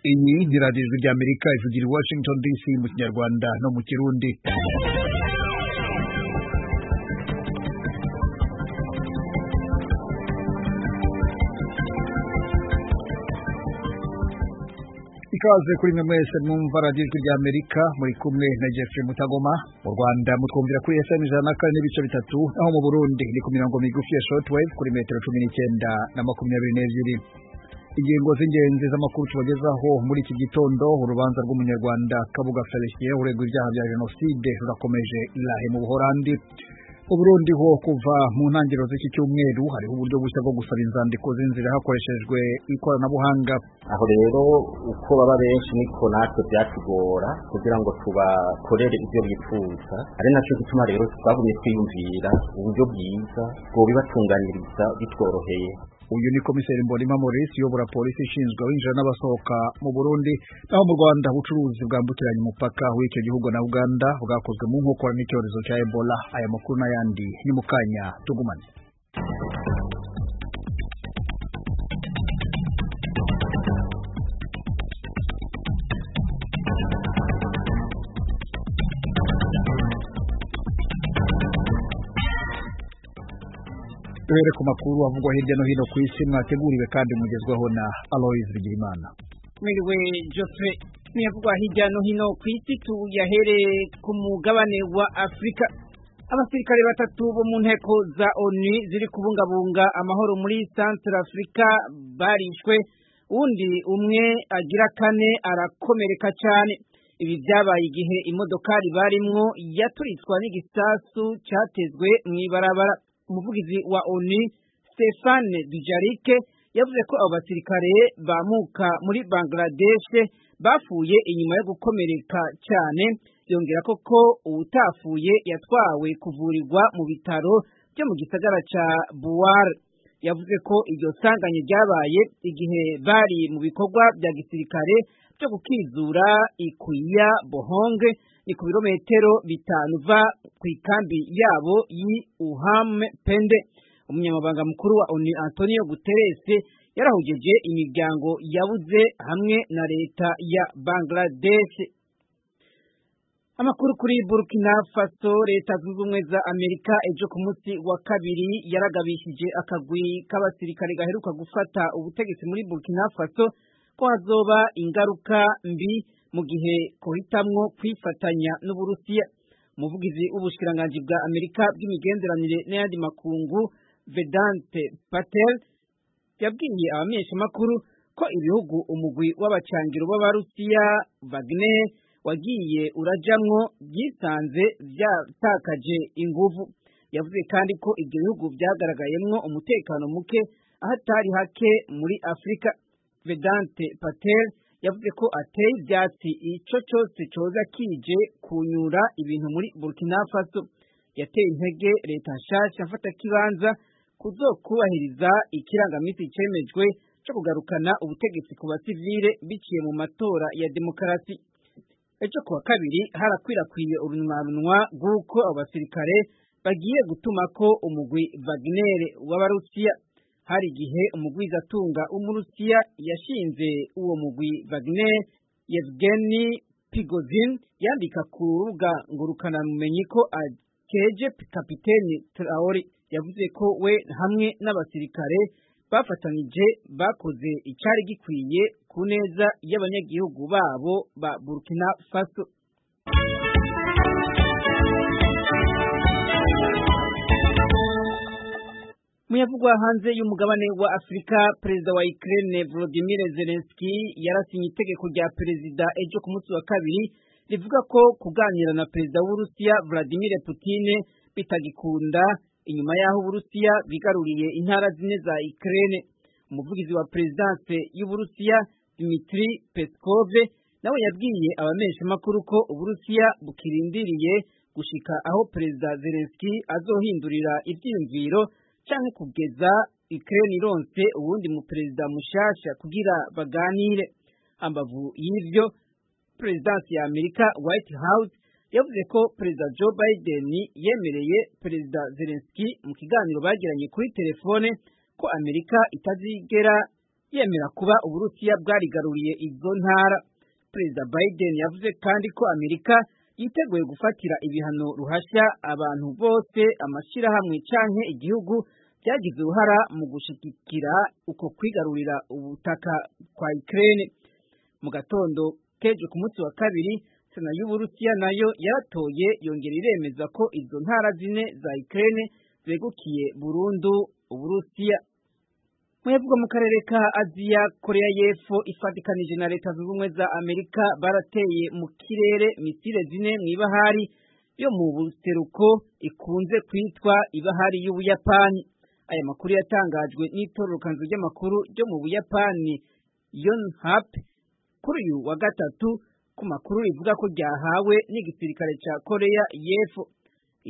Iyi ni radiyo rya Amerika ivugira i Washington DC mu kinyarwanda no mu kirundi ikaze kuri mwe mwese mwumva radiyo rya Amerika muri kumwe na Jeffrey Mutagoma mu Rwanda mutwumvira kuri FM ijana na kane n'ibice bitatu naho mu Burundi ni ku mirongo migufi ya shortwave kuri metero cumi n'icyenda na makumyabiri n'ebyiri ingingo z'ingenzi z'amakuru tubagezaho muri iki gitondo urubanza rw'umunyarwanda Kabuga Felicien uregwa ibyaha bya jenoside rurakomeje irahe mu Buholandi mu Burundi ho kuva mu ntangiriro z'iki cyumweru hariho uburyo bushya bwo gusaba inzandiko z'inzira hakoreshejwe ikoranabuhanga aho rero uko baba benshi niko natwe byatugora kugira ngo tubakorere ibyo bifuza ari nacyo gituma rero twagumye twiyumvira uburyo bwiza bwo bibatunganiriza bitworoheye uyu ni komiseri mbonima maurice uyobora polisi ishinzwe abinjira n'abasohoka mu burundi naho mu rwanda ubucuruzi bwambukiranya umupaka w'icyo gihugu na uganda bwakozwe mu nkokora n'icyorezo cya ebola aya makuru n'ayandi ni mu kanya tugumane duhere ku makuru avugwa hirya no hino ku isi mwateguriwe kandi mugezwaho na aloyiz bigirimana mwiriwe jose ntiyavugwa hirya no hino ku isi tuyahereye ku mugabane wa afurika abasirikare batatu bo mu nteko za onu ziri kubungabunga amahoro muri santire afurika barishwe undi umwe agira kane arakomereka cyane ibi byabaye igihe imodokari barimwo yaturitswa n'igisasu cyatezwe mu ibarabara umuvugizi wa oni Stefane Dujarike yavuze ko abo basirikare bamuka muri Bangladesh bafuye inyuma yo gukomereka cyane yongera ko ko utafuye yatwawe kuvurirwa mu bitaro byo mu gisagara ca Buwar yavuze ko iryo sanganye ryabaye igihe bari mu bikorwa bya gisirikare byo gukizura ikuya bohonge ni ku birometero bitanu va ku ikambi yabo yi uhame pende umunyamabanga mukuru wa oni antonio guterese yarahugeje imiryango yabuze hamwe na leta ya bangladesh amakuru kuri burkina faso leta zunze ubumwe za amerika ejo ku munsi wa kabiri yaragabishije akagwi k'abasirikare gaheruka gufata ubutegetsi muri burkina faso ko hazoba ingaruka mbi mu gihe kuhitamwo kwifatanya n'uburusiya umuvugizi w'ubushikiranganji bwa amerika bw'imigenderanire n'ayandi makungu vedante patel yabwiye abamenyeshamakuru ko ibihugu umugwi w'abacangiro b'abarusiya vagne wagiye urajamwo byisanze byatakaje inguvu yavuze kandi ko ibyo bihugu byagaragayemwo umutekano muke ahatari hake muri afurika vedante patel yavuze ko ateye ibyatsi icyo cyose cyoza kije kunyura ibintu muri burkina faso yateye intege leta nshyashya afata kibanza kuzokubahiriza ikirangaminsi cyemejwe cyo kugarukana ubutegetsi ku basivile biciye mu matora ya demokarasi ejo kuwa kabiri harakwirakwiye urunwanwa rw'uko abasirikare bagiye gutuma ko umugwi vaginere w'abarusiya hari igihe umugwizatunga w'umurusiya yashinze uwo mugwi Wagner Yevgeny Pigozin yandika ku rubuga ngurukanabumenyi ko akeje kapiteni Traore yavuze ko we hamwe n'abasirikare bafatanyije bakoze icyari gikwiye ku neza y'abanyagihugu babo ba Burkina Faso muyavugwa hanze y'umugabane wa Afurika perezida wa Ukraine Volodymyr Zelensky yarasinye itegeko rya perezida ejo ku munsi wa kabiri rivuga ko kuganira na perezida w'Uburusiya Vladimir Putin bitagikunda inyuma y'aho Uburusiya bigaruriye intara zine za Ukraine umuvugizi wa perezidanse y'Uburusiya Dmitry Peskov nawe yabwiye abamenyeshamakuru ko Uburusiya bukirindiriye gushika aho perezida Zelensky azohindurira ibyiyumviro canke kugeza Ukraine ironse ubundi mu perezida mushasha kugira baganire ambavu y'ivyo presidence ya Amerika White House yavuze ko perezida Joe Biden yemereye perezida Zelensky mu kiganiro bagiranye kuri telefone ko Amerika itazigera yemera kuba uburusiya bwarigaruriye izo ntara perezida biden yavuze kandi ko amerika yiteguye gufatira ibihano ruhashya abantu bose amashyirahamwe canke igihugu byagize uruhara mu gushigikira uko kwigarurira ubutaka kwa Ukraine mu gatondo keje ku munsi wa kabiri sena y'uburusiya nayo yaratoye yongera iremeza ko izo ntara zine za Ukraine zegukiye burundu uburusiya mwebwe mu karere ka aziya korea y'epfo ifatikanije na leta zunze ubumwe za amerika barateye mu kirere misile zine mu ibahari yo mu buseruko ikunze kwitwa ibahari y'ubuyapani aya makuru yatangajwe n'itororokanzu ry'amakuru ryo mu buyapani yonhap kuri uyu wa gatatu ku makuru rivuga ko ryahawe n'igisirikare cya korea y'epfo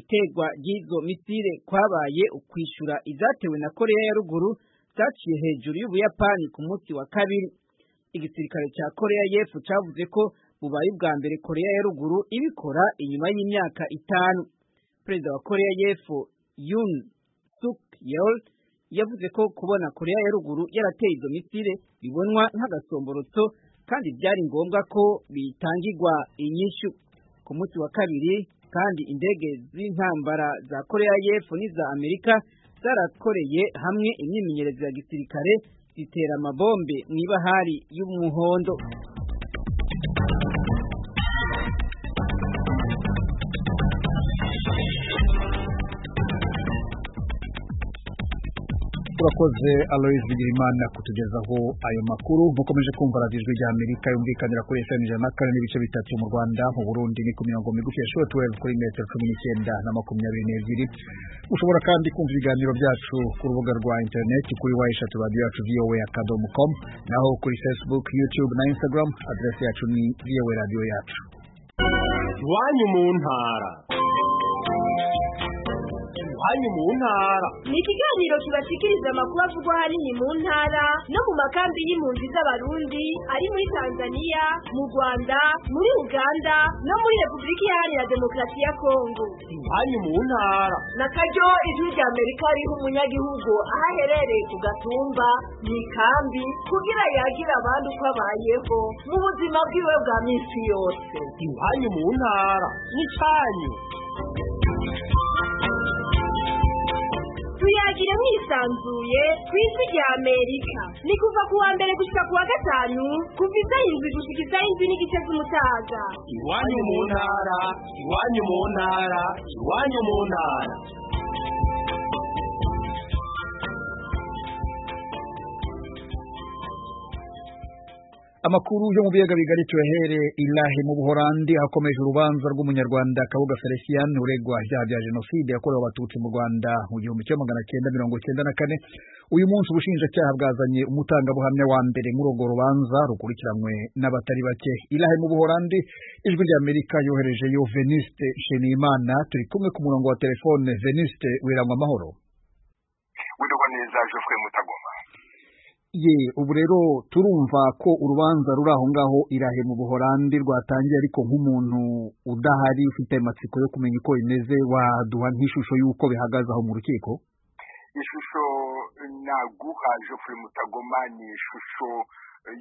iterwa ry'izo misile kwabaye ukwishyura izatewe na korea ya ruguru zaciye hejuru y'ubuyapani ku munsi wa kabiri igisirikare cya korea y'epfo cyavuze ko bubaye ubwa mbere korea ya ruguru ibikora inyuma y'imyaka itanu perezida wa korea y'epfo yun suk yeol yavuze ko kubona korea ya ruguru yarateye izo misile bibonwa nk'agasomborotso kandi byari ngombwa ko bitangirwa inyishu ku munsi wa kabiri kandi indege z'intambara za korea y'epfo n'iza amerika zarakoreye hamwe imyimenyerezo ya gisirikare zitera amabombe mu ibahari y'umuhondo turakoze Alois Bigirimana kutugezaho ayo makuru mukomeje kumva radiyo ijwi rya Amerika yumvikanira kuri FM ijana na kane n'ibice bitatu mu Rwanda mu Burundi ni ku mirongo migufi ya shortwave kuri metero cumi n'icyenda na makumyabiri n'ebyiri ushobora kandi kumva ibiganiro byacu ku rubuga rwa interineti kuri wa eshatu radiyo yacu vowa akadomo komu naho kuri facebook youtube na instagram aderesi yacu ni vowa radiyo yacu iwanyu mu ntara iwanyu mu ntara ni ikiganiro kibashikiriza amakuru avugwa ahanini mu ntara no mu makambi y'impunzi z'abarundi ari muri tanzania mu rwanda muri uganda no muri repubulika iharanira demokarasi ya kongo iwanyu mu ntara na karyo ijwi rya amerika riha umunyagihugu aho aherereye ku gatumba mu ikambi kugira yagire abandi uko abayeho mu buzima bwiwe bwa minsi yose iwanyu mu ntara n'icanyu tuyagira mwisanzuye ku isi rya amerika ni kuva ku wa mbere gushyika ku wa gatanu kuva isaha indwi gushyika isaha indwi n'igice z'umutaga iwanyu mu ntara iwanyu mu ntara iwanyu mu ntara amakuru yo mu biyaga bigari tuyahere ilahe mu buhorandi hakomeje urubanza rw'umunyarwanda kabuga felicien uregwa ibyaha bya jenoside yakorewe abatutsi mu rwanda mu gihumbi kimwe magana cyenda mirongo cyenda na kane uyu munsi ubushinjacyaha bwazanye umutangabuhamya wa mbere muri urwo rubanza rukurikiranywe n'abatari bake ilahe mu buhorandi ijwi rya amerika yoherejeyo veniste nshimiyimana turi kumwe ku murongo wa telefone veniste wirangwa amahoro wirirwa neza jofwe mutagoma ye ubu rero turumva ko urubanza ruri aho ngaho irahe mu buhorandi rwatangiye ariko nk'umuntu udahari ufite amatsiko yo kumenya uko bimeze waduha nk'ishusho y'uko bihagaze aho mu rukiko ishusho naguha jofure mutagoma ni ishusho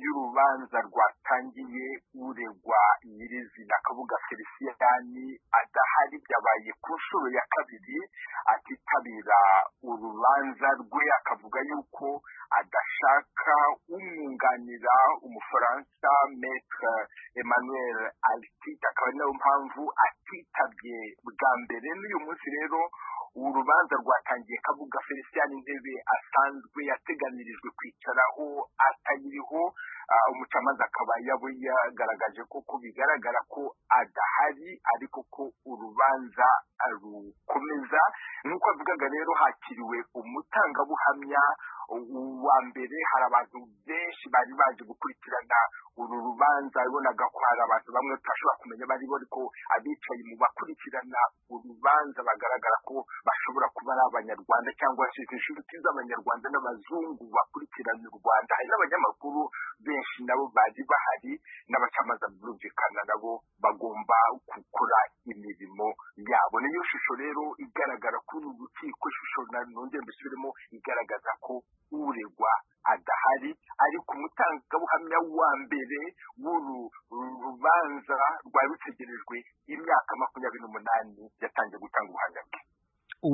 y'urubanza rwatangiye uregwa nyirizina kabuga feliciyani adahari byabaye ku nshuro ya kabiri atitabira urubanza rwe akavuga yuko adashaka umwunganira umufaransa metre emmanuel altite akaba ari nayo mpamvu atitabye bwa mbere n'uyu munsi rero urubanza rwatangiye kabuga feliciyani intebe asanzwe yateganirijwe kwicaraho atayiriho umucamanza akaba yaba yagaragaje ko bigaragara ko adahari ariko ko urubanza rukomeza nk'uko avugaga rero hakiriwe umutangabuhamya uwa mbere hari abantu benshi bari baje gukurikirana uru rubanza wabonaga ko hari abantu bamwe tutashobora kumenya bari ariko abicaye mu bakurikirana urubanza bagaragara ko bashobora kuba ari abanyarwanda cyangwa se inshuti z'abanyarwanda n'abazungu bakurikirana u rwanda hari n'abanyamakuru benshi nabo bari bahari n'abacamanza birumvikana nabo bagomba gukora imirimo yabo niyo shusho rero igaragara kuri uru rukiko ishusho nongera mbisubiremo igaragaza ko uregwa adahari ari ku mutangabuhamya wa mbere w'uru rubanza rwari rutegerejwe imyaka makumyabiri n'umunani yatangiye gutanga ubuhamya bwe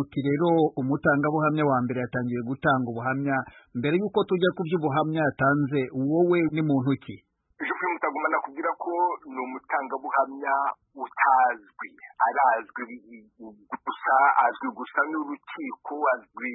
uti rero umutangabuhamya wa mbere yatangiye gutanga ubuhamya mbere y'uko tujya ku by'ubuhamya yatanze wowe ni muntu ki jean mutagomba nakubwira ko ni umutangabuhamya utazwi arazwi gusa azwi gusa n'urukiko azwi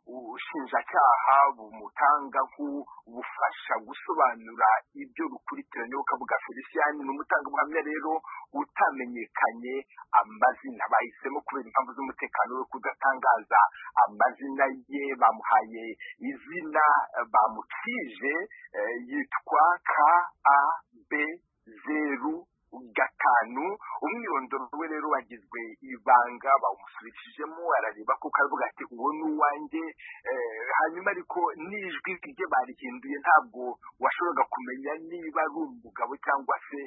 n'ubushinjacyaha bumutanga nk'ubufasha gusobanura ibyo rukurikiranye bwa felicien ni umutangabuhamya rero utamenyekanye amazina bahisemo kubera impamvu z'umutekano we kudatangaza amazina ye bamuhaye izina bamucije yitwa ka a b zeru gatanu umwirondoro we rero wagizwe ibanga bawumusubishijemo arareba kuko aravuga ati uwo ni uwanjye hanyuma ariko n'ijwi rye barihinduye ntabwo washoboraga kumenya niba ari umugabo cyangwa se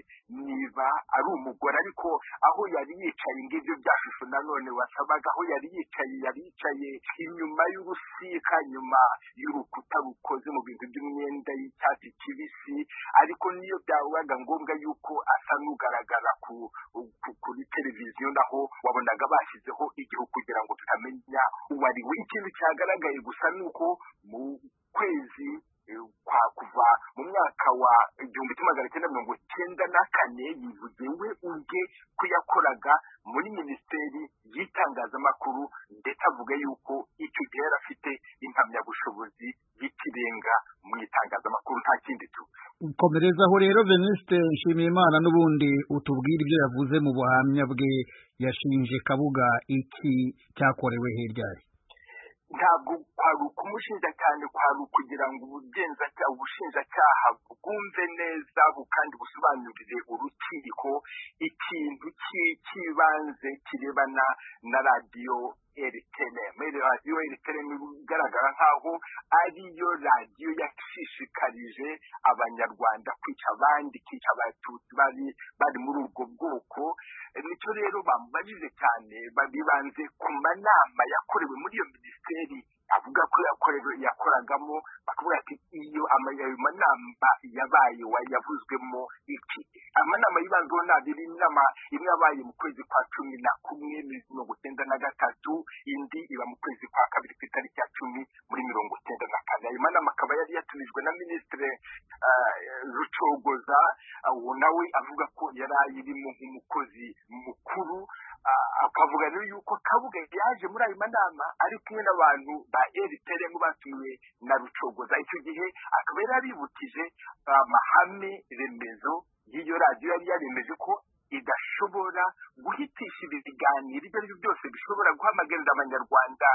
niba ari umugore ariko aho yari yicaye ngibyo bya shusho nanone wasabaga aho yari yicaye yari yicaye inyuma y'urusika nyuma y'urukuta rukoze mu bintu by'umwenda y'icyatsi kibisi ariko niyo byabaga ngombwa yuko asa n'u kugaragara kuri televiziyo naho wabonaga bashyizeho igihu kugira ngo tutamenya uwo ari we ikintu cyagaragaye gusa ni uko mu kwezi kwa kuva mu mwaka wa igihumbi kimwe magana cyenda mirongo cyenda na kane yivugiwe ubwe ko yakoraga muri minisiteri y'itangazamakuru ndetse avuga yuko icyo gihe yari afite impamyabushobozi y'ikirenga mu itangazamakuru nta kindi tuzi komerezaho rero venuste nshimiyimana n'ubundi utubwire ibyo yavuze mu buhamya bwe yashinje kabuga iki cyakorewe hirya ye ntabwo kwari ukumushinja cyane kwari ukugira ngo ubugenzacyaha ubushinjacyaha bwumve neza kandi busobanurire urukiko ikintu cy'ibanze kirebana na radiyo eriteremu radiyo eriteremu igaragara nk'aho ariyo radiyo yashishikarije abanyarwanda kwica abandi kwica abatutsi bari bari muri ubwo bwoko nicyo rero bamubajije cyane bibanze ku manama yakorewe muri iyo minisiteri avuga ko yakoragamo bakavuga ati iyo amanama yabaye yavuzwemo iki amanama yibanzeho ntabwo ari inama imwe yabaye mu kwezi kwa cumi na kumwe mirongo icyenda na gatatu indi iba mu kwezi kwa kabiri ku itariki ya cumi muri mirongo icyenda na kane ayo manama akaba yari yatumijwe na minisitiri rucogoza uwo nawe avuga ko yari ayirimo nk'umukozi mukuru akavuga rero yuko kabuga yaje muri ayo manama ari kumwe n'abantu ba eriteremu batumiwe na rucogoza icyo gihe akaba yari abibukije amahame remezo y'iyo radiyo yari yaremeje ko idashobora guhitisha ibiganiro ibyo ari byo byose bishobora guhamagarira abanyarwanda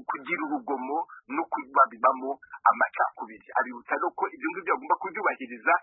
kugira urugomo no babibamo amacakubiri abibutsa rero ko ibyo ngibyo bagomba kubyubahiriza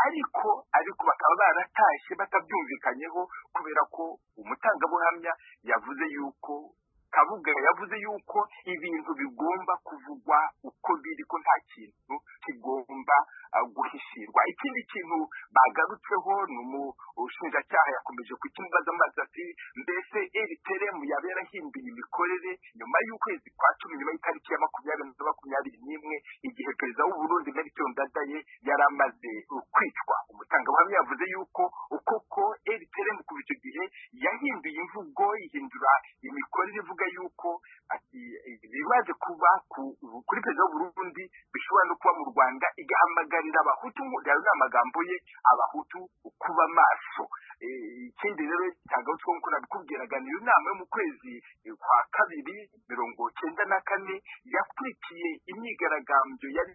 ariko ariko bakaba baratashye batabyumvikanyeho kubera ko umutangabuhamya yavuze yuko kabuga yavuze yuko ibintu bigomba kuvugwa uko biri ko nta kintu kigomba guhishirwa ikindi kintu bagarutseho ni umushinjacyaha yakomeje kukimubaza amazi ati mbese eriteremu yaba yarahinduye imikorere nyuma y'ukwezi kwa cumi nyuma y'itariki ya makumyabiri na makumyabiri n'imwe igihe perezida w'uburundi melchior ndadaye yari amaze kwicwa umutangabuhamya yavuze yuko koko eriteremu kuva icyo gihe yahinduye imvugo ihindura imikorere ivuga avuga yuko ibibaje kuba kuri perezida w'uburundi bishobora no kuba mu rwanda igahamagarira abahutu rero ni amagambo ye abahutu kuba maso ikindi rero cyagarutswe nk'uko nabikubwiraga niyo nama yo mu kwezi kwa kabiri mirongo cyenda na kane yakurikiye imyigaragambyo yari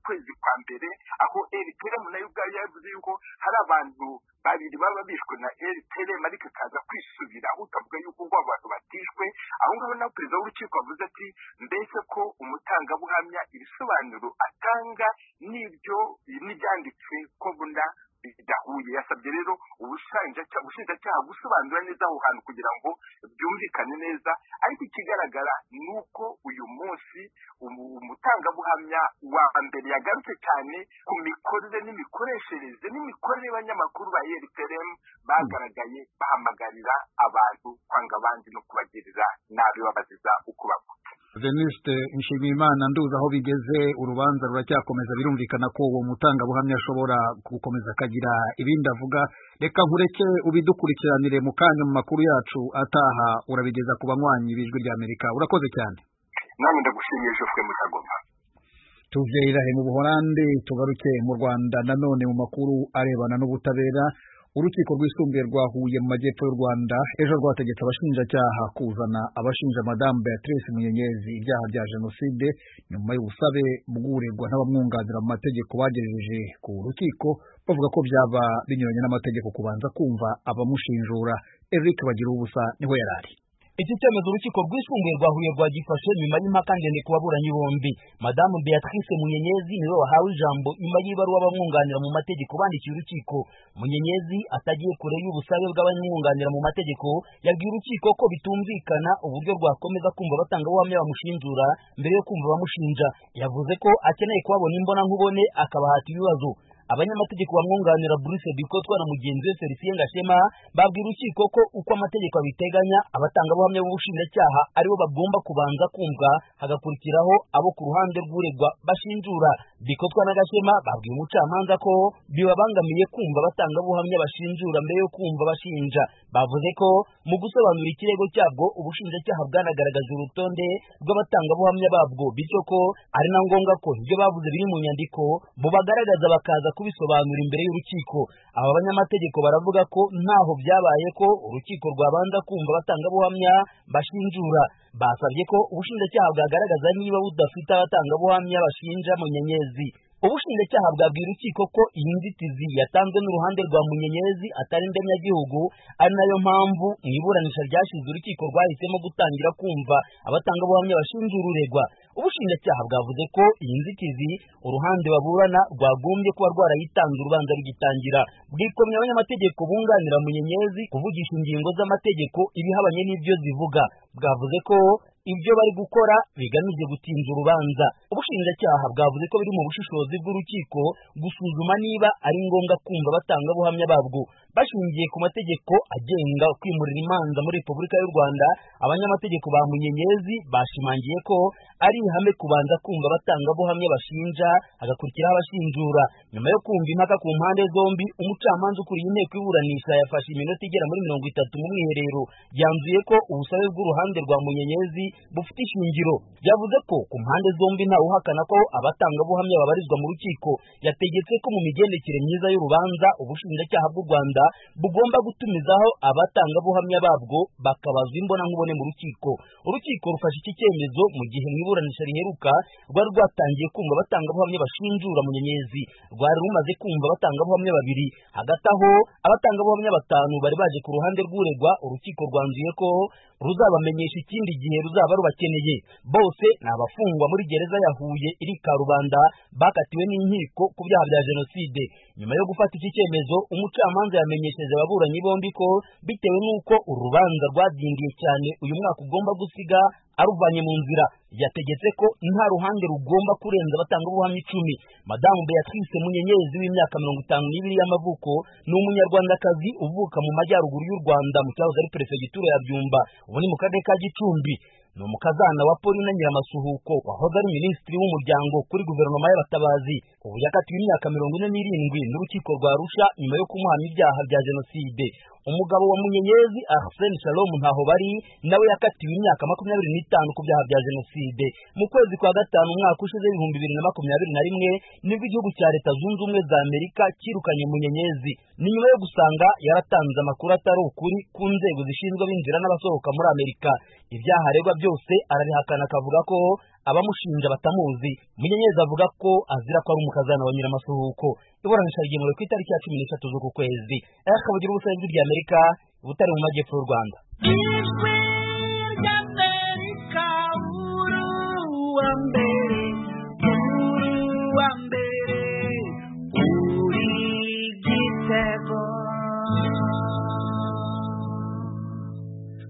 kwezi kwa mbere aho eriteremu nayo ubwayo yavuze yuko hari abantu babiri baba bishwe na eriteremu ariko ikaza kwisubira aho utavuga yuko ubwo abantu batishwe aho ngaho nawe perezida w'urukiko avuze ati mbese ko umutangabuhamya ibisobanuro atanga n'ibyo n'ibyanditswe ko buna bidahuye yasabye rero ubushinjacyaha gusobanura neza aho hantu kugira ngo byumvikane neza ariko ikigaragara ni uko uyu munsi umutangabuhamya wa mbere yagarutse cyane ku mikorere n'imikoreshereze n'imikorere y'abanyamakuru ba eriteremu bagaragaye bahamagarira abantu kwanga abandi no kubagirira nabi babaziza uko bavuga veniste nshimiyimana nduzi aho bigeze urubanza ruracyakomeza birumvikana ko uwo mutangabuhamya ashobora gukomeza akagira ibindi avuga reka nkureke ubidukurikiranire mu kanya mu makuru yacu ataha urabigeza ku banywanyi b'ijwi ry'amerika urakoze cyane nawe ndagushimiye jofwe mutagoma tuve irahe mu buholande tugaruke mu rwanda nanone mu makuru arebana n'ubutabera urukiko rwisumbuye rwa huye mu majyepfo y'u rwanda ejo rwategetse abashinjacyaha kuzana abashinja madamu beatrice munyenyezi ibyaha bya jenoside nyuma y'ubusabe bw'uregwa n'abamwunganira mu mategeko bagejeje ku rukiko bavuga ko byaba binyuranye n'amategeko kubanza kumva abamushinjura eric bagira ubusa niho yari ari iki cyemezo urukiko rwisumbuye rwa huye rwagifashe nyuma y'impaka ndende ku baburanyi bombi madamu beatrice munyenyezi niwe wahawe ijambo nyuma y'ibaruwa bamwunganira mu mategeko bandikiye urukiko munyenyezi atagiye kure y'ubusabe bw'abamwunganira mu mategeko yabwiye urukiko ko bitumvikana uburyo rwakomeza kumva batangabuhamya bamushinjura mbere yo kumva bamushinja yavuze ko akeneye kubabona imbonankubone akabahata ibibazo abanyamategeko bamwunganira Bruce Bikotwa na mugenzi we Felicien Gashema babwira urukiko ko uko amategeko abiteganya abatangabuhamya b'ubushinjacyaha aribo bagomba kubanza kumva hagakurikiraho abo ku ruhande rw'uregwa bashinjura Bikotwa na Gashema babwiye umucamanza ko bibabangamiye kumva abatangabuhamya bashinjura mbere yo kumva bashinja bavuze ko mu gusobanura ikirego cyabwo ubushinjacyaha bwanagaragaje urutonde rw'abatangabuhamya babwo bityo ko ari na ngombwa ko ibyo bavuze biri mu nyandiko bubagaragaza bakaza kubisobanura imbere y'urukiko aba banyamategeko baravuga ko ntaho byabaye ko urukiko rwabanza kumva abatangabuhamya bashinjura basabye ko ubushinjacyaha bwagaragaza niba budafite abatangabuhamya bashinja mu nyenyezi ubushinjacyaha bwabwira urukiko ko iyi nzitizi yatanzwe n'uruhande rwa munyenyezi atari ndemyagihugu ari nayo mpamvu mu iburanisha ryashize urukiko rwahisemo gutangira kumva abatangabuhamya bashinjura uregwa ubushinjacyaha bwavuze ko iyi nzitizi uruhande baburana rwagombye kuba rwarayitanze urubanza rugitangira bwikomye abanyamategeko bunganira munyenyezi kuvugisha ingingo z'amategeko ibihabanye n'ibyo zivuga bwavuze ko ibyo bari gukora bigamije gutinza urubanza ubushinjacyaha bwavuze ko biri mu bushishozi bw'urukiko gusuzuma niba ari ngombwa kumva abatangabuhamya babwo bashingiye ku mategeko agenga kwimurira imanza muri repubulika y'u rwanda abanyamategeko ba munyenyezi bashimangiye ko ari ihame kubanza kumva abatangabuhamya bashinja hagakurikiraho abashinjura nyuma yo kumva impaka ku mpande zombi umucamanza ukuriye inteko y'iburanisha yafashe iminota igera muri mirongo itatu mu mwiherero yanzuye ko ubusabe bw'uruhande rwa munyenyezi bufite ishingiro byavuze ko ku mpande zombi ntawe uhakana ko abatangabuhamya babarizwa mu rukiko yategetse ko mu migendekere myiza y'urubanza ubushinjacyaha bw'u rwanda bugomba gutumizaho abatangabuhamya babwo bakabazwa imbonankubone mu rukiko urukiko rufashe iki cyemezo mu gihe mu iburanisha riheruka rwari rwatangiye kumva abatangabuhamya bashinjura munyenyezi rwari rumaze kumva abatangabuhamya babiri hagati aho abatangabuhamya batanu bari baje ku ruhande rw'uregwa urukiko rwanzuye ko ruzabamenyesha ikindi gihe ruzaba rubakeneye bose ni abafungwa muri gereza ya Huye iri Karubanda bakatiwe n'inkiko ku byaha bya jenoside nyuma yo gufata iki cyemezo umucamanza yamenyesheje ababuranyi bombi ko bitewe n'uko urubanza rwadindiye cyane uyu mwaka ugomba gusiga aruvanye mu nzira yategetse ko nta ruhande rugomba kurenza abatangabuhamya icumi madamu beatrice munyenyezi w'imyaka mirongo itanu n'ibiri y'amavuko ni umunyarwandakazi uvuka mu majyaruguru y'u rwanda mu cyahoze ari perefegitura ya byumba ubu ni mu karere ka gicumbi ni umukazana wa Paulina Nyiramasuhuko wahoze ari minisitiri w'umuryango kuri guverinoma y'abatabazi ubu yakatiwe imyaka mirongo ine n'irindwi n'urukiko rwa Arusha nyuma yo kumuhana ibyaha bya jenoside umugabo wa Munyenyezi Arsene Shalom ntaho bari nawe yakatiwe imyaka makumyabiri n'itanu ku byaha bya jenoside mu kwezi kwa gatanu umwaka ushize ibihumbi bibiri na makumyabiri na rimwe nibwo igihugu cya leta zunze ubumwe za Amerika cyirukanye Munyenyezi ni nyuma yo gusanga yaratanze amakuru atari ukuri ku nzego zishinzwe abinjira n'abasohoka muri Amerika ibyaha aregwa byose arabihakana akavuga ko abamushinja batamuzi munyenyezi avuga ko azira ko ari umukazana wa nyiramasuhuko iburanisha rigemewe ku itariki ya cumi n'eshatu z'uku kwezi akabugira ubusabe bw'ijwi rya amerika butari mu majyepfo y'u rwanda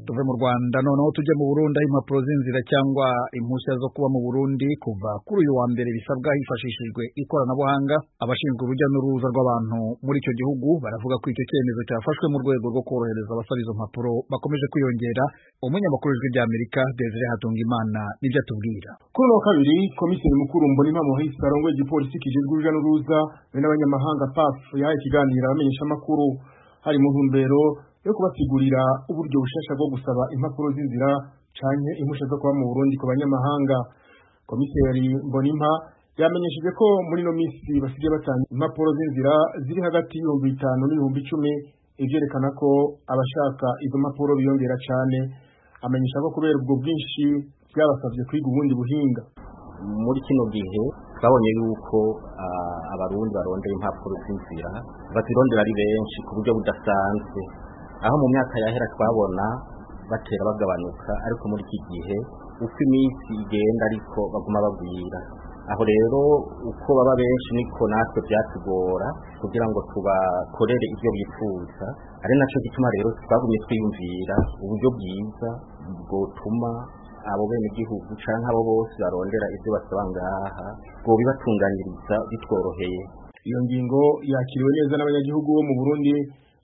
tuve mu rwanda noneho tujye mu burundi aho impapuro z'inzira cyangwa impushya zo kuba mu burundi kuva kuri uyu wa mbere bisabwa hifashishijwe ikoranabuhanga abashinzwe urujya n'uruza rw'abantu muri icyo gihugu baravuga ko icyo cyemezo cyafashwe mu rwego rwo korohereza abasaba izo mpapuro bakomeje kwiyongera umunyamakuru w'ijwi ry'amerika desire hatungimana nibyo atubwira kuri uno wa kabiri komiseri mukuru mboni mpamo hisi arongoye igipolisi kijejwe urujya n'uruza be n'abanyamahanga paf yahaye ikiganiro abamenyeshamakuru hari mu ntumbero yo kubasigurira uburyo bushasha bwo gusaba impapuro z'inzira canke impushya zo kuba mu Burundi ku banyamahanga komiseri mbonimpa yamenyesheje ko muri no minsi basigaye batanga impapuro z'inzira ziri hagati y'ibihumbi bitanu n'ibihumbi icumi ivyerekana ko abashaka izo mpapuro biyongera cane amenyesha ko kubera ubwo bwinshi bwabasabye kwiga ubundi buhinga muri kino gihe twabonye yuko ah, abarundi barondera impapuro z'inzira bazirondera ari benshi ku buryo budasanzwe aho mu myaka yahera twabona batera bagabanuka ariko muri iki gihe uko iminsi igenda ariko baguma bagwira aho rero uko baba benshi niko natwe byatugora kugira ngo tubakorere ibyo bifuza ari nacyo gituma rero twagumye twiyumvira uburyo bwiza bwotuma abo bene igihugu canke abo bose barondera ibyo basaba ngaha ngo bibatunganiriza bitworoheye iyo ngingo yakiriwe neza n'abanyagihugu bo mu Burundi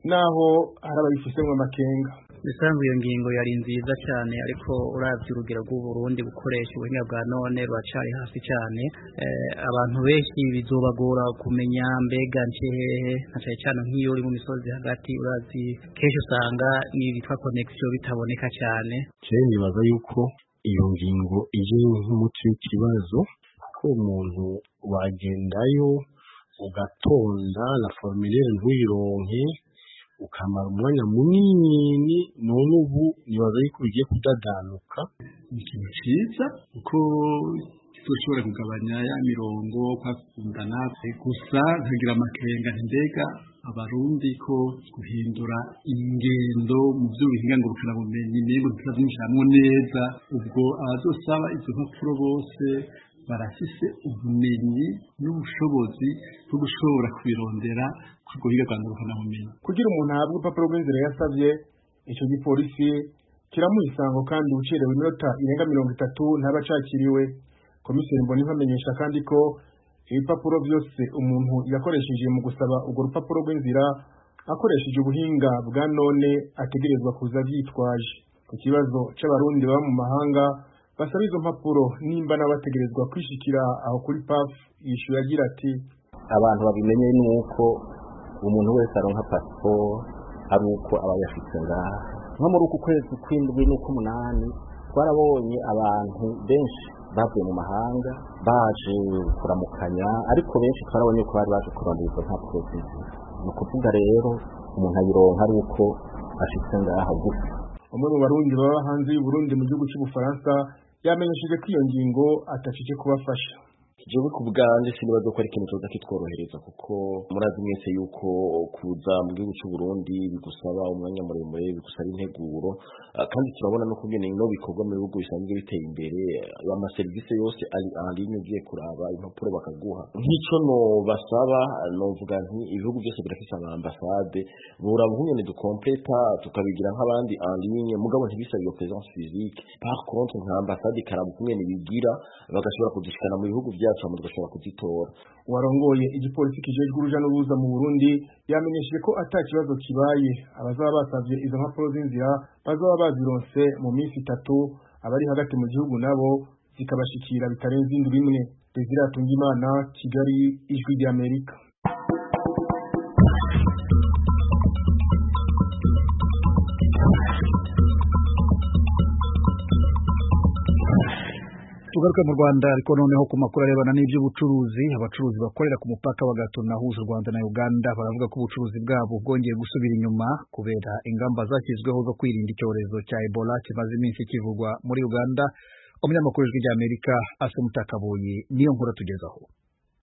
naho hari abayifisemwe amakenga bisanzwe iyo ngingo yari nziza cyane ariko urabye urugero rw'uburundi gukoresha ubuhinga bwa none ruracari hasi cyane Eh, abantu benshi bizobagora kumenya mbega nce hehe na cyane cyane nk'iyo uri mu misozi hagati urazi kenshi usanga n'ibitwa connection bitaboneka cyane je nibaza yuko iyo ngingo ije nk'umuti w'ikibazo ko umuntu wagendayo ugatonda la formulaire ntuyironke ukamara umwanya munini none ubu nibaza yuko bigiye kudadanuka ni ikintu cyiza kuko tushobora kugabanya ya mirongo kwakundana gusa nkagira amakenga nti mbega abarundi ko guhindura ingendo mu by'ubuhinga ngurukanabumenyi niba tutabyinjiramo neza ubwo abazosaba izo mpapuro bose barafise ubumenyi n'ubushobozi bwo gushobora kubirondera ku guhiga rwa ngurukanabumenyi kugira umuntu ahabwe urupapuro rw'inzira yasabye icyo gipolisi kiramuha isango kandi ucerewe iminota irenga mirongo itatu ntaba acakiriwe komiseri mbonimpa amenyesha kandi ko ibipapuro byose umuntu yakoresheje mu gusaba urwo rupapuro rw'inzira akoresheje ubuhinga bwa none ategerezwa kuza byitwaje ku kibazo c'abarundi baba mu mahanga basaba izo mpapuro nimba n'abategerezwa kwishikira aho kuri paf yishuye agira ati abantu babimenye ni uko umuntu wese aronka pasiporo ari uko aba yafite ngaha nko muri uku kwezi kw'indwi n'ukw'umunani twarabonye abantu benshi bavuye mu mahanga baje kuramukanya ariko benshi twarabonye ko bari baje kurondera izo mpapuro z'inzira ni ukuvuga rero umuntu ayironka ari uko ashitse ngaha gusa umwe mu barundi baba hanze y'uburundi mu gihugu cy'ubufaransa yamenyesheje ko iyo ngingo atashije kubafasha jewe ku bwanje sinibaza ko ari ikintu coza kitworohereza kuko murazi mwese yuko kuza mu gihugu c'u Burundi bigusaba umwanya muremure bigusaba integuro Ah, kandi turabona no kugene no bikorwa mu bihugu bisanzwe biteye imbere ama service yose ari en ligne ugiye kuraba impapuro bakaguha nk'ico no basaba novuga nti ibihugu byose birafise ama ambassade bura bunyene du completa tukabigira nk'abandi en ligne mugabo ntibisa iyo présence physique par contre nka ambassade karabukumwe nibigira bagashobora kudushikana mu bihugu byacu hama tugashobora kuzitora warongoye igipolisi kijejwe uruja n'uruza mu Burundi yamenyesheje ko ata kibazo kibaye abazaba basavye izo mpapuro z'inzira bazaba bazironse mu minsi itatu abari hagati mu gihugu nabo zikabashikira bitarenze indwi imwe Desire Atungimana Kigali Ijwi ry'Amerika tugaruke mu rwanda ariko noneho ku makuru arebana n'iby'ubucuruzi abacuruzi bakorera ku mupaka bagatuna huza u rwanda na uganda baravuga ko ubucuruzi bwabo bwongeye gusubira inyuma kubera ingamba zashyizweho zo kwirinda icyorezo cya ebola kimaze iminsi kivugwa muri uganda umunyamakuru w'ijwi ry'amerika asamutakabuye niyo nkuru atugezaho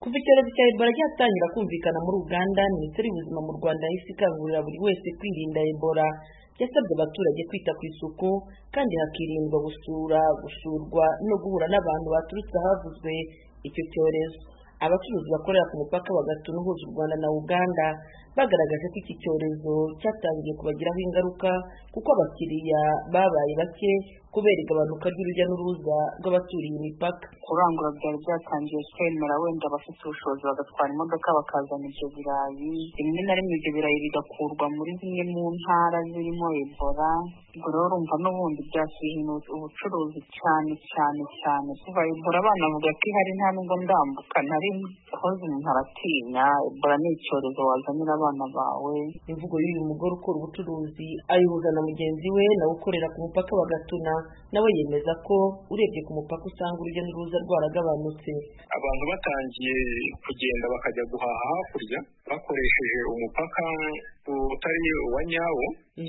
kuva icyorezo cya ebola cyatangira kumvikana muri uganda minisiteri y'ubuzima mu rwanda yahise ikangurira buri wese kwirinda ebola yasabye abaturage kwita ku isuku kandi hakirindwa gusura gusurwa no guhura n'abantu baturutse ahavuzwe icyo cyorezo abacuruzi bakorera ku mupaka bagatuna uhuza u rwanda na uganda bagaragaje ko iki cyorezo cyatangiye kubagiraho ingaruka kuko abakiriya babaye bake kubera igabanuka ry'urujya n'uruza rw'abaturiye imipaka kurangura byari byatangiye kwemera wenda abafite ubushobozi bagatwara imodoka bakazana ibyo birayi rimwe na rimwe ibyo birayi bigakurwa muri zimwe mu ntara zirimo ebola ubwo rero urumva n'ubundi byasuzumye ubucuruzi cyane cyane cyane kuva ebola abana bavuga ko ihari nta nubwo ndambuka nari koze umuntu aratinya ebola ni icyorezo wazanira abana bawe imvugo y'uyu mugore ukora ubucuruzi ayihuza na mugenzi we nawe ukorera ku mupaka wa gatuna nawe yemeza ko urebye ku mupaka usanga urujya n'uruza rwaragabanutse abantu batangiye kugenda bakajya guhaha hakurya bakoresheje umupaka utari uwa nyawo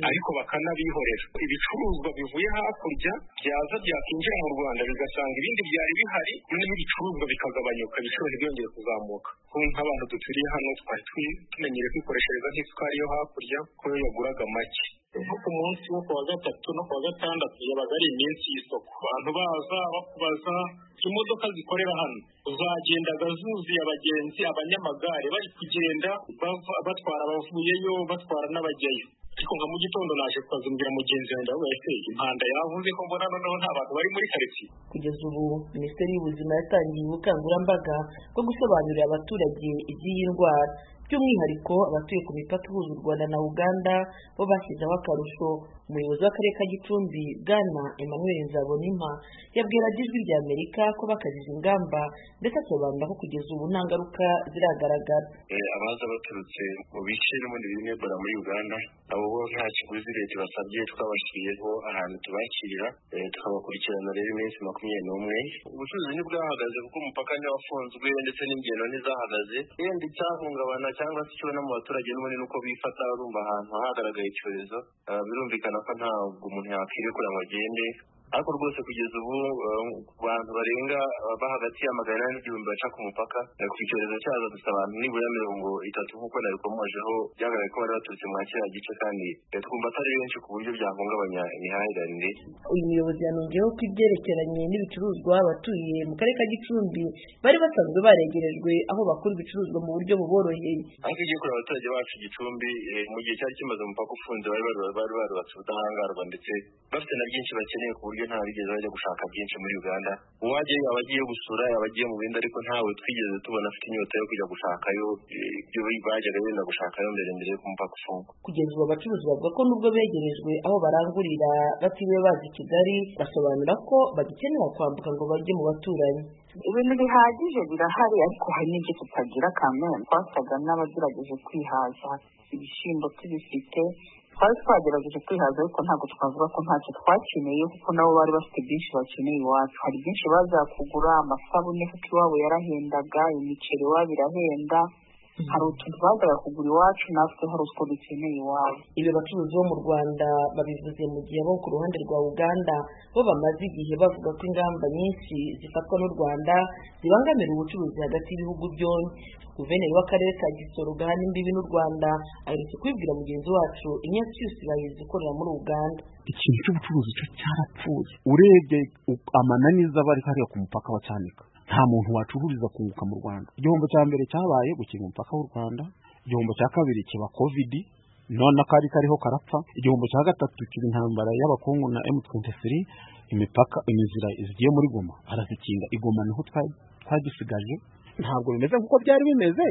ariko bakanabihorera ibicuruzwa bivuye hakurya byaza byakinjira mu rwanda bigasanga ibindi byari bihari noneho ibicuruzwa bikagabanyuka ibiciro ntibwongere kuzamuka kuko nk'abantu duturiye hano twari tumenyere kwikoreshereza nk'isukari yo hakurya ko yo yaguraga make nko ku munsi wo kuwa gatatu no kuwa gatandatu yabaga ari iminsi y'isoko abantu baza bakubaza imodoka zikorera hano zagendaga zuzuye abagenzi abanyamagare bari kugenda batwara abavuyeyo batwara n'abajyayo ariko nka mu gitondo naje kubazumbira mugenzi wanjye aho ese impanda yavuze ko mbona noneho nta bantu bari muri karitsiye kugeza ubu minisiteri y'ubuzima yatangiye ubukangurambaga bwo gusobanurira abaturage iby'iyi ndwara by'umwihariko abatuye ku mipaka ihuza u rwanda na uganda bo bashyizeho akarusho umuyobozi w'akarere ka gicumbi bwana emmanuel nzabonima yabwira ijwi rya amerika ko bakajije ingamba ndetse asobanura ko kugeza ubu nta ngaruka ziragaragara abaza baturutse mu bice n'ubundi birimo ebola muri uganda abo bo nta kiguzi leta ibasabye twabashyiriyeho ahantu tubakirira tukabakurikirana rero iminsi makumyabiri n'umwe ubucuruzi ntibwahagaze kuko umupaka ntiwafunzwe ndetse n'ingendo ntizahagaze yenda icyahungabana cyangwa se ikibazo mu baturage n'ubundi ni uko bifata barumva ahantu hagaragaye icyorezo birumvikana ko ntabwo umuntu yakwirekura ngo agende ariko rwose kugeza ubu ku bantu barenga ba hagati ya magana ane n'igihumbi baca ku mupaka ku icyorezo cyaza gusa abantu nibura mirongo itatu nk'uko nabikomojeho byagaragaye ko bari baturutse muri kiriya gice kandi twumva atari benshi ku buryo byahungabanya imihahiranire uyu muyobozi yanongeyeho ko ibyerekeranye n'ibicuruzwa abatuye mu karere ka gicumbi bari basanzwe baregerejwe aho bakura ibicuruzwa mu buryo buboroheye ariko igiye kureba abaturage bacu gicumbi mu gihe cyari kimaze umupaka ufunze bari barubatse ubudahangarwa ndetse bafite na byinshi bakeneye ku buryo buryo nta bigeze bajya gushaka byinshi muri uganda uwajya yaba agiye gusura yaba agiye mu bindi ariko ntawe twigeze tubona afite inyota yo kujya gushakayo ibyo bajyaga benda gushakayo mbere mbere yo kumupaka ufungwa kugeza ubu abacuruzi bavuga ko nubwo begerejwe aho barangurira batiriwe bazi kigali basobanura ko bagikenera kwambuka ngo bajye mu baturanyi ibintu bihagije birahari ariko hari n'ibyo tutagira kamere twasaga n'abagerageje kwihaza ibishyimbo tubifite twari twagerageje kwihaza ariko ntabwo twavuga ko ntacyo twakeneye kuko nabo bari bafite byinshi bakeneye iwacu hari byinshi bazakugura amasabune kuko iwabo yarahendaga imiceri iwabo irahenda hari utuntu bazaga kugura iwacu natwe hari utwo dukeneye iwabo ibyo bacuruzi bo mu rwanda babivuze mu gihe bo ku ruhande rwa uganda bo bamaze igihe bavuga ko ingamba nyinshi zifatwa n'u rwanda zibangamira ubucuruzi hagati y'ibihugu byombi guverineri w'akarere ka gisoro gahana imbibi n'u rwanda aherutse kubibwira mugenzi wacu imyaka yose bayizi ikorera muri uganda ikintu cy'ubucuruzi cyo cyarapfuye urebye amananiza aba ari hariya ku mupaka wa cyanika nta muntu wacururiza kunguka mu rwanda igihombo cya mbere cyabaye gukinga umupaka w'u rwanda igihombo cya kabiri kiba kovidi none akari kariho karapfa igihombo cya gatatu kiba intambara y'abakungu na m23 imipaka imizira zigiye muri goma arazikinga igoma niho twagisigaje ntabwo bimeze nk'uko byari bimeze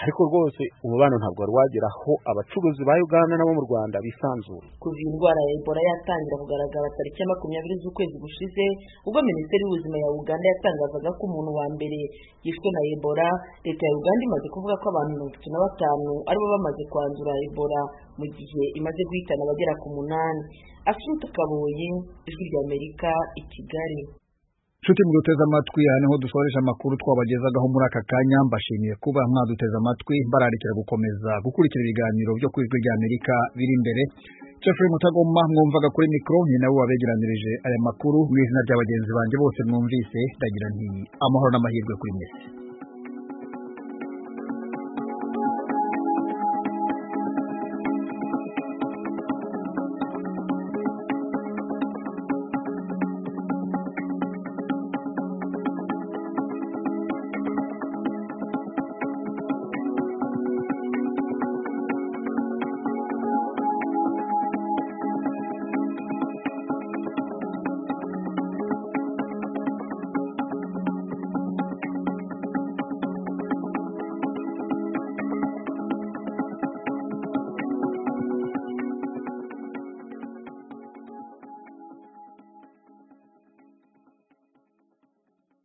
ariko rwose umubano ntabwo wari wagera aho abacuruzi ba uganda nabo mu rwanda bisanzura kuva iyi ndwara ya ebola yatangira kugaragara tariki ya makumyabiri z'ukwezi gushize ubwo minisiteri y'ubuzima ya uganda yatangazaga ko umuntu wa mbere yishwe na ebola leta ya uganda imaze kuvuga ko abantu mirongo itatu na batanu aribo bamaze kwandura ebola mu gihe imaze guhitana abagera ku munani asuruta kaboye ijwi rya amerika i kigali nshuti muduteze amatwi aha niho dusoreje amakuru twabagezagaho muri aka kanya mbashimiye kuba mwaduteze amatwi bararikira gukomeza gukurikira ibiganiro byo ku ijwi rya amerika biri imbere jeffrey mutagoma mwumvaga kuri mikoro ni nawe wabegeranirije aya makuru mu izina rya bagenzi banjye bose mwumvise ndagira nti amahoro n'amahirwe kuri mwese